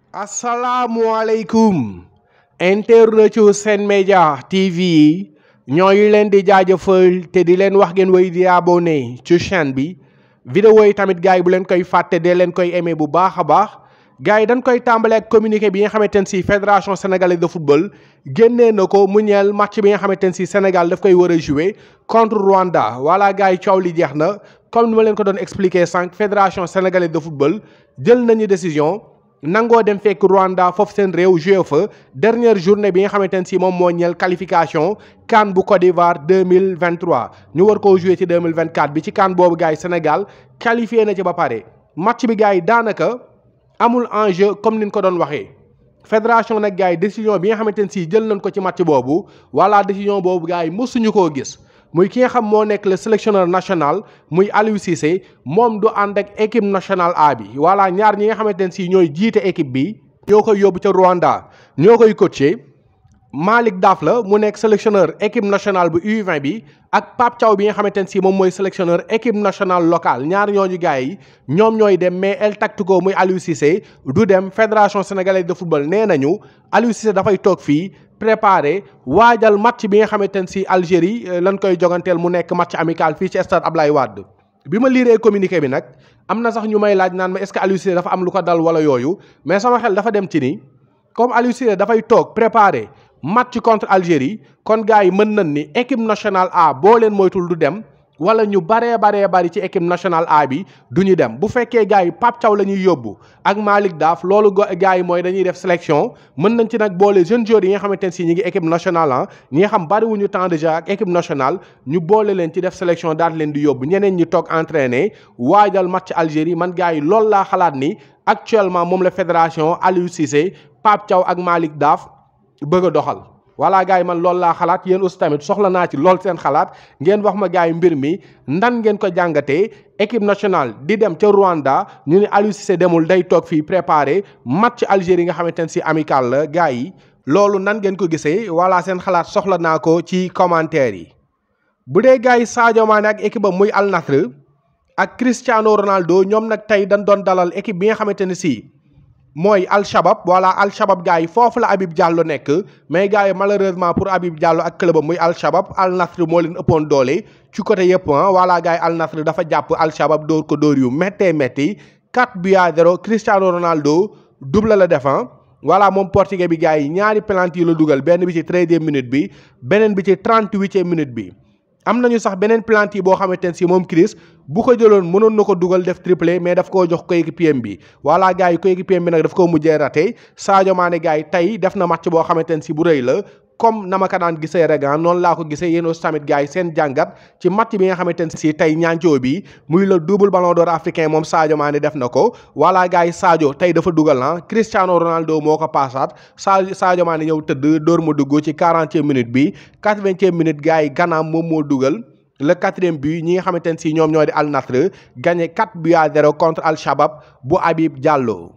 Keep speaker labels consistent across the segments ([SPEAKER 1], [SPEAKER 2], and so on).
[SPEAKER 1] asalaamualeykum internetu Sen Média TV yi ñooy leen di jaajëfal te di leen wax ngeen way di abonné ci chaîne bi vidéo yi tamit gars yi bu leen koy fàtte dee leen koy aimé bu baax a baax gars yi dañ koy tàmbale ak communiqué bi nga xamante ne si fédération sénégalaise de football génnee na ko mu ñeel match bi nga xamante ne si Sénégal daf koy war a jouer contre Rwanda voilà gars yi coow li jeex na comme ni ma leen ko doon expliqué sànq fédération sénégalaise de football jël nañu décision nangoo dem fekk Rwanda foofu seen réew joué fa dernière journée bi nga xamante ne si moom moo ñeel qualification CAN bu Côte d'Ivoire 2023 ñu war koo joué ci 2024 bi ci CAN boobu gars yi Sénégal qualifié na ci ba pare match bi gars yi daanaka amul enjeu comme ni ñu ko doon waxee fédération nag gars yi décision bi nga xamante ne si jël nañ ko ci match boobu wala décision boobu gars yi mësuñu koo gis muy ki nga xam moo nekk le sélectionneur national muy Aliou Cissé moom du ànd ak équipe nationale A bi voilà ñaar ñi nga xamante ne si ñooy jiite équipe bi ñoo koy yóbbu ca Rwanda ñoo koy coacher Malick Daf la mu nekk sélectionneur équipe nationale bu U20 bi ak Pape Thiaw bi nga xamante ne si moom mooy sélectionneur équipe nationale locale ñaar ñooñu gars yi ñoom ñooy dem mais El Tactico muy Aliou Cissé du dem fédération sénégalaise de football nee nañu Aliou Cissé dafay toog fii préparé waajal match bi nga xamante ne si Algérie lañ koy joganteel mu nekk match amical fii ci stade Ablaye Wade bi ma liiree communiqué bi nag am na sax ñu may laaj naan ma est-ce que Aliou Cissé dafa am lu ko dal wala yooyu mais sama xel dafa dem ci ni comme Aliou Cissé dafay toog préparé match contre Algérie kon gars yi mën nañ ni équipe nationale A boo leen moytul du dem wala ñu baree baree bari ci équipe nationale A bi du ñu dem bu fekkee gars yi Pape Thiaw la ñuy yóbbu ak Malick Daaf loolu gars yi mooy dañuy def sélection mën nañ ci nag boole jeunes joueurs yi nga xamante ne si ñi ngi équipe nationale ah ñi nga xam bariwuñu temps de jeu ak équipe nationale ñu boole leen ci def sélection daal leen di yóbbu ñeneen ñi toog entraîner waajal match Algérie man gars yi loolu laa xalaat ni actuellement moom la fédération Aliou Cissé Pape Thiaw ak Malick Daaf bëgg a doxal voilà gars yi man loolu laa xalaat yéen aussi tamit soxla naa ci lool seen xalaat ngeen wax ma gars yi mbir mi ndan ngeen ko jàngatee équipe nationale di dem ca Rwanda ñu ne Aliou Cissé demul day toog fii préparé match Algérie nga xamante ne si amical la gars yi loolu nan ngeen ko gisee voilà seen xalaat soxla naa ko ci commentaire yi. bu dee gars yi Sadio Mané ak équipe am muy Al Nassr ak Cristiano Ronaldo ñoom nag tey dañ doon dalal équipe bi nga xamante ne si. mooy Al Shabab voilà Al Shabab gars yi foofu la Habib Diallo nekk mais gars yi malheureusement pour Habib Diallo ak club muy Al Shabab Al Nassr moo leen ëppoon doole ci côté yëpp ah voilà gars yi Al Nassr dafa jàpp Al Shabab dóor ko dóor yu méttee métti 4 buts à 0 Cristiano Ronaldo double la def voilà moom portugais bi gars yi ñaari penalty la dugal benn bi ci 13e minute bi beneen bi ci 38e minute bi. am nañu sax beneen penalty boo xamante ne si moom Chris bu ko jëloon mënoon na ko dugal def triplé mais daf koo jox coéquipier bi voilà gars yi coéquipier bi nag daf koo mujjee raté Sadio Mané gars yi tey def na match boo xamante ne si bu rëy la comme na ma ko daan gisee rek noonu laa ko gisee yéen aussi tamit gars yi seen jàngat ci match bi nga xamante ne si tey ñaancoo bi muy le double ballon d'or africain moom Sadio Mané def na ko voilà gars yi Sadio tey dafa dugal na Cristiano Ronaldo moo ko paasaat Sa Sadio Mané ñëw tëdd dóor ma dugg ci quarantième minute bi quatre-vingtième minute gars yi ganaam moom moo dugal le quatrième but ñi nga xamante ne si ñoom ñoo di Al Nassr gagné 4 buts à 0 contre Al Shabab bu Habib Diallo.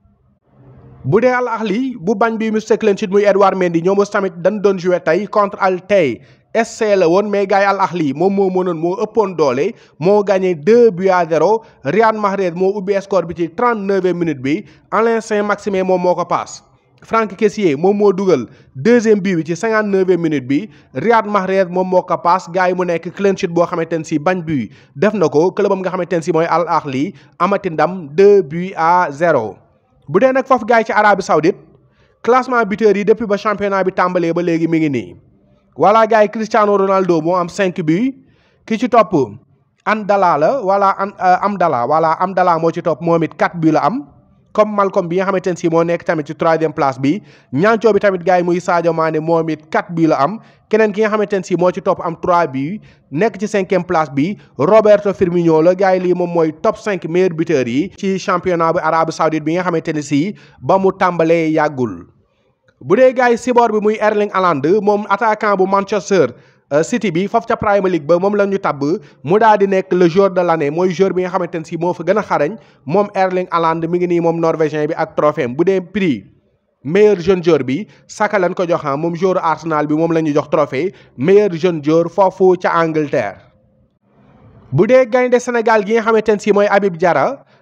[SPEAKER 1] bu dee Al Ahli bu bañ bi Manchester United muy Edouard Mendy ñoom aussi tamit dañ doon joué tey contre Al Tay SC la woon mais gars yi Al Ahli moom moo mënoon moo ëppoon doole moo gagné 2 buts à 0 Riyad Mahrez moo ubbi score bi ci 39e minute bi Alain Saint-Maximin moom moo ko paas. Franck Kessié moom moo dugal deuxième but bi ci 59e minute bi Riyad Mahrez moom moo ko paas gars yi mu nekk clean sheet boo xamante ne si bañ but def na ko clubam nga xamante ne si mooy Al Ahli amati ndam 2 buts à 0. bu dee nag foofu gars yi ci Arabie Saoudite classement buteur yi depuis ba championnat bi tàmbalee ba léegi mi ngi nii voilà gars yi Cristiano Ronaldo moo am 5 buts ki ci topp Amdala la voilà Amdala voilà Amdala moo ci topp moom it 4 buts la am. comme Malcolm bi nga xamante ne si moo nekk tamit ci troisième place bi ñaancoo bi tamit gars yi muy Sadio Mané moom it 4 bii la am keneen ki nga xamante ne si moo ci topp am 3 bii nekk ci cinquième place bi Roberto Firmino la gars yi lii moom mooy top 5 meilleurs buteurs yi ci championnat bi Arabie Saoudite bi nga xamante ne si ba mu tàmbalee yàggul. bu dee gars yi siboor bi muy Erling Haaland moom attaquant bu Manchester. City bi foofu ca Premier League ba moom la ñu tabb mu daal di nekk le joueur de l'année mooy joueur bi nga xamante ne si moo fa gën a xarañ moom Erling Haaland mi ngi nii moom norvégien bi ak trophée bu dee prix meilleur jeune joueur bi Saka lañ ko jox moom joueur Arsenal bi moom la ñu jox trophée meilleur jeune joueur foofu ca Angleterre. bu dee gaynde Sénégal gi nga xamante ne si mooy Habib Diarra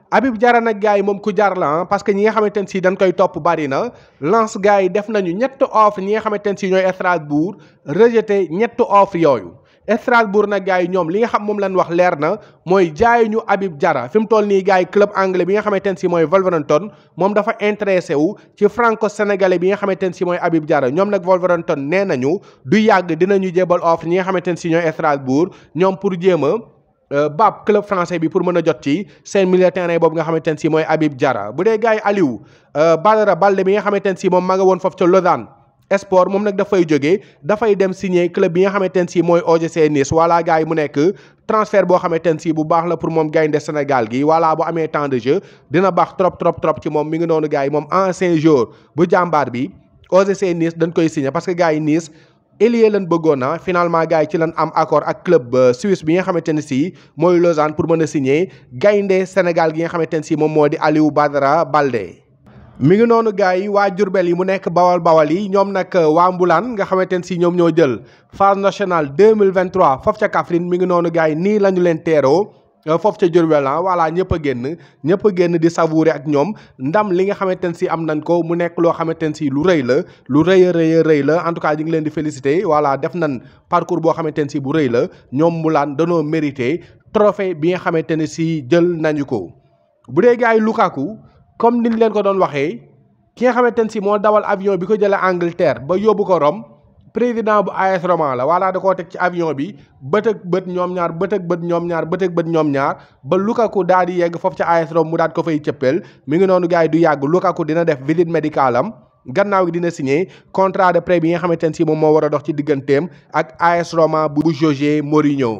[SPEAKER 1] Habib Diarra nag gars yi moom ku jar la parce que ñi nga xamante ne si dañ koy topp bari na lance gars yi def nañu ñetti offre ñi nga xamante ne si ñooy Strasbourg rejeté ñetti offre yooyu Strasbourg nag gars yi ñoom li nga xam moom lañ wax leer na mooy jaay ñu Habib Diarra fi mu toll nii gars yi club anglais bi nga xamante ne si mooy Wolverhampton moom dafa intéressé wu ci franco sénégalais bi nga xamante ne si mooy Habib Diarra ñoom nag Wolverhampton nee nañu du yàgg dinañu jébal offre ñi nga xamante ne si ñooy Strasbourg ñoom pour jéem a bab club français bi pour mën a jot ci seen milieu terrain boobu nga xamante ne si mooy Habib Diarra bu dee gars yi Aliou Badara Balde bi nga xamante ne si moom ma nga woon foofu ca Lausanne sport moom nag dafay jógee dafay dem signer club bi nga xamante ne si mooy OGC Nice voilà gars yi mu nekk transfert boo xamante ne si bu baax la pour moom gaynde Sénégal gi voilà bu amee temps de jeu dina baax trop trop trop ci moom mi ngi noonu gars yi moom ancien joueur bu jàmbaar bi OGC Nice dañ koy signer parce que gars yi Nice Elie lañ bëggoon na finalement gars yi ci lañ am accord ak club suisse bi nga xamante ne si mooy Lausanne pour mën a signer gaynde Sénégal gi nga xamante ne si moom moo di Aliou Badara Balde. mi ngi noonu gars yi waa Jurbel yi mu nekk bawal bawal yi ñoom nag waa Mbulaan nga xamante ne si ñoom ñoo jël phase nationale 2023 foofu ca Kaffrine mi ngi noonu gars yi nii la ñu leen teeroo foofu ca Jurbel ah voilà ñëpp a génn ñëpp a génn di savourer ak ñoom ndam li nga xamante ne si am nañ ko mu nekk loo xamante ne si lu rëy la lu rëy a rëy a rëy la en tout cas ñu ngi leen di féliciter voilà def nañ parcours boo xamante ne si bu rëy la ñoom Mbulaan danoo mérité trophée bi nga xamante ne si jël nañu ko bu dee gars yi Lukaku comme niñ leen ko doon waxee ki nga xamante ne si moo dawal avion bi ko jëlee Angleterre ba yóbbu ko Rome président bu AS Roma la voilà da koo teg ci avion bi bët ak bët ñoom ñaar bët ak bët ñoom ñaar bët ak bët ñoom ñaar ba Lukaku daal di yegg foofu ca AS Rome mu daal ko fay cëppeel mi ngi noonu gars yi du yàgg Lukaku dina def visite médicale am gannaaw gi dina signé contrat de prêt bi nga xamante ne si moom moo war a dox ci digganteem ak AS Roma bu José Mourinho.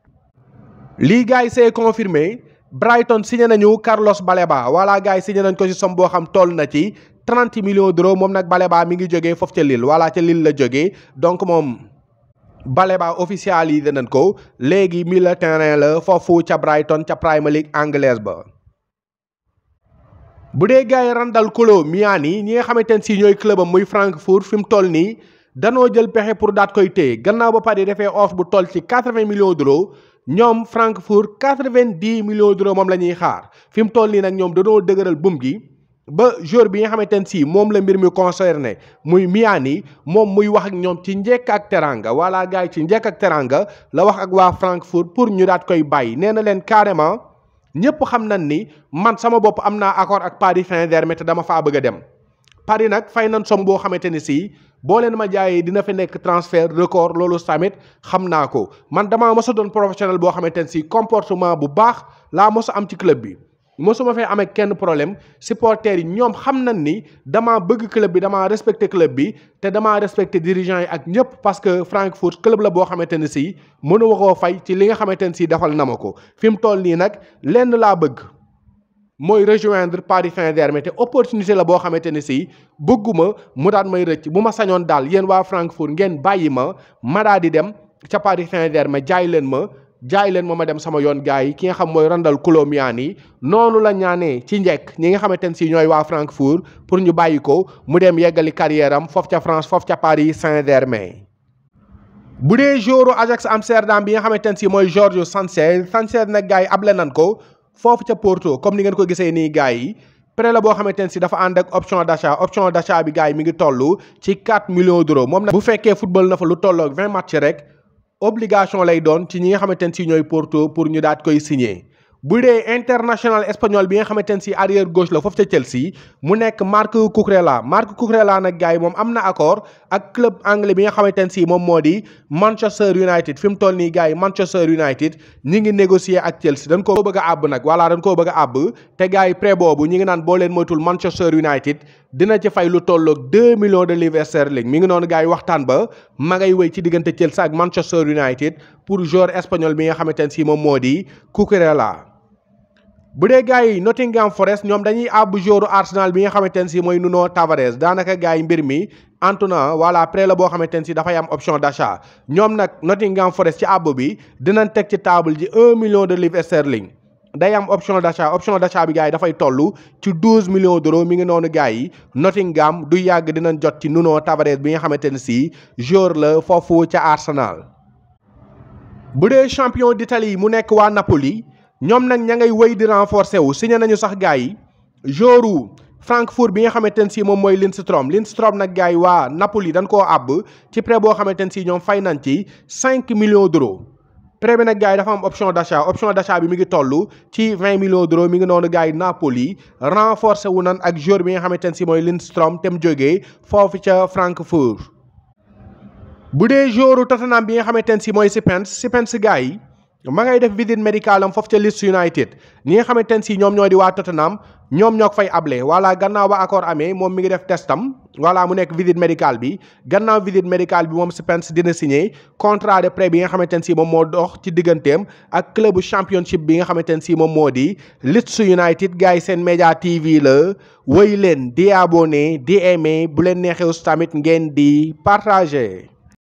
[SPEAKER 1] lii gars yi c'est confirmé. Brighton signé nañu Carlos Baleba voilà gars yi signé nañ ko ci somme boo xam toll na ci 30 millions d'euros moom nag Baleba mi ngi jógee foofu ca Lille voilà ca Lille la jógee donc moom Baleba officialisé nañ ko léegi milieu terrain la foofu ca Brighton ca Premier League anglaise ba. bu dee gars yi Randal Kolo Muani ñi nga xamante ne si ñooy club am muy Francfort fi mu toll nii danoo jël pexe pour daat koy téye gannaaw ba pare defee offre bu toll ci 80 millions d'euros. ñoom Francfort quatre-vingt-dix millions d'euros moom la ñuy xaar fi mu toll nii nag ñoom dañoo dëgëral bum gi ba joueur bi nga xamante ne si moom la mbir mi concerné muy Miani moom muy wax ak ñoom ci njekk ak teranga wala gars yi ci njekk ak teranga la wax ak waa Francfort pour ñu daat koy bàyyi nee na leen carrément ñëpp xam nañ ni man sama bopp am naa accord ak Paris Saint-Germain te dama faa bëgg a dem Paris nag fay nañ somme boo xamante ni si boo leen ma jaayee dina fi nekk transfert record loolu tamit xam naa ko man damaa mos a doon professionnel boo xamante ne si comportement bu baax laa mos a am ci club bi mosuma fee amee kenn problème supporters yi ñoom xam nañ ni damaa bëgg club bi damaa respecté club bi te damaa respecté dirigeants yi ak ñëpp parce que Francfort club la boo xamante ne si mënu koo fay ci li nga xamante ne si defal na ma ko fi mu toll nii nag lenn laa bëgg. mooy rejoindre Paris Saint-Germain te opportunité la boo xamante ne si bëgguma mu daan may rëcc bu ma sañoon daal yéen waa Francfort ngeen bàyyi ma ma daa di dem ca Paris Saint-Germain jaay leen ma jaay leen ma ma dem sama yoon gars yi ki nga xam mooy Randal Kolo Muani noonu la ñaanee ci njekk ñi nga xamante ne si ñooy waa Francfort pour ñu bàyyi ko mu dem yeggali carrière am foofu ca France foofu ca Paris Saint-Germain. bu dee joueur Ajax Amsterdam bi nga xamante ne si mooy George Sanchez Sanchez nag gars yi able nan ko. foofu ca Porto comme ni ngeen ko gisee nii gars yi prêt la boo xamante ne si dafa ànd ak option d'achat option d'achat bi gars yi mi ngi toll ci 4 millions d'euros moom nag bu fekkee football na fa lu tolloog 20 match rek obligation lay doon ci ñi nga xamante ne si ñooy Porto pour ñu daat koy signer. bu dee international espagnol bi nga xamante ne si arrière gauche la foofu ca Chelsea mu nekk Marc Cucurella Marc Cucurella nag gars yi moom am na accord ak club anglais bi nga xamante ne si moom moo di Manchester United fi mu toll nii gars yi Manchester United ñi ngi négocier ak Chelsea dañ koo bëgg a àbb nag voilà dañ koo bëgg a àbb te gars yi prêt boobu ñi ngi naan boo leen moytul Manchester United dina ci fay lu tolloog 2 millions de livres sterling mi ngi noonu gars yi waxtaan ba ma ngay wéy ci diggante Chelsea ak Manchester United pour joueur espagnol bi nga xamante ne si moom moo di Cucurella bu dee gars yi Nottingham Forest ñoom dañuy àbb joueur Arsenal bi nga xamante ne si mooy Nuno Tavares daanaka gars yi mbir mi Antona voilà prêt la boo xamante ne si dafay am option d'achat ñoom nag Nottingham Forest ci àbb bi dinañ teg ci table ji un million de livres sterling day am option d'achat option d'achat bi gars yi dafay toll ci douze millions d'euros mi ngi noonu gars yi Nottingham du yàgg dinañ jot ci Nuno Tavares bi nga xamante ne si joueur la foofu ca Arsenal. bu dee champion d'Italie mu nekk waa Napoli ñoom nag ña ngay wéy di renforcer wu signé nañu sax gars yi joru Francfort bi nga xamante ne si moom mooy Lindstrom Lindstrom nag gars yi waa Napoli dañ koo àbb ci prêt boo xamante ne si ñoom fay nañ ci 5 millions d'euros prêt bi nag gars yi dafa am option d'achat option d'achat bi mi ngi toll ci 20 millions d'euros mi ngi noonu gars yi Napoli renforcer wu nan ak joueur bi nga xamante ne si mooy Lindstrom te mu jógee foofu ca Francfort bu dee joueur Tottenham bi nga xamante ne si mooy Spence Spence gars yi ma ngay def visite médicale am foofu ca Leeds United ñi nga xamante ne si ñoom ñoo di waa Tottenham ñoom ñoo ko fay able voilà gannaaw ba accord amee moom mi ngi def testam voilà mu nekk visite médicale bi gannaaw visite médicale bi moom Spence dina signé contrat de prêt bi nga xamante ne si moom moo dox ci digganteem ak club championship bi nga xamante ne si moom moo di Leeds United gars yi seen média TV la woy leen di abonné di aimé bu leen neexee tamit ngeen di partagé.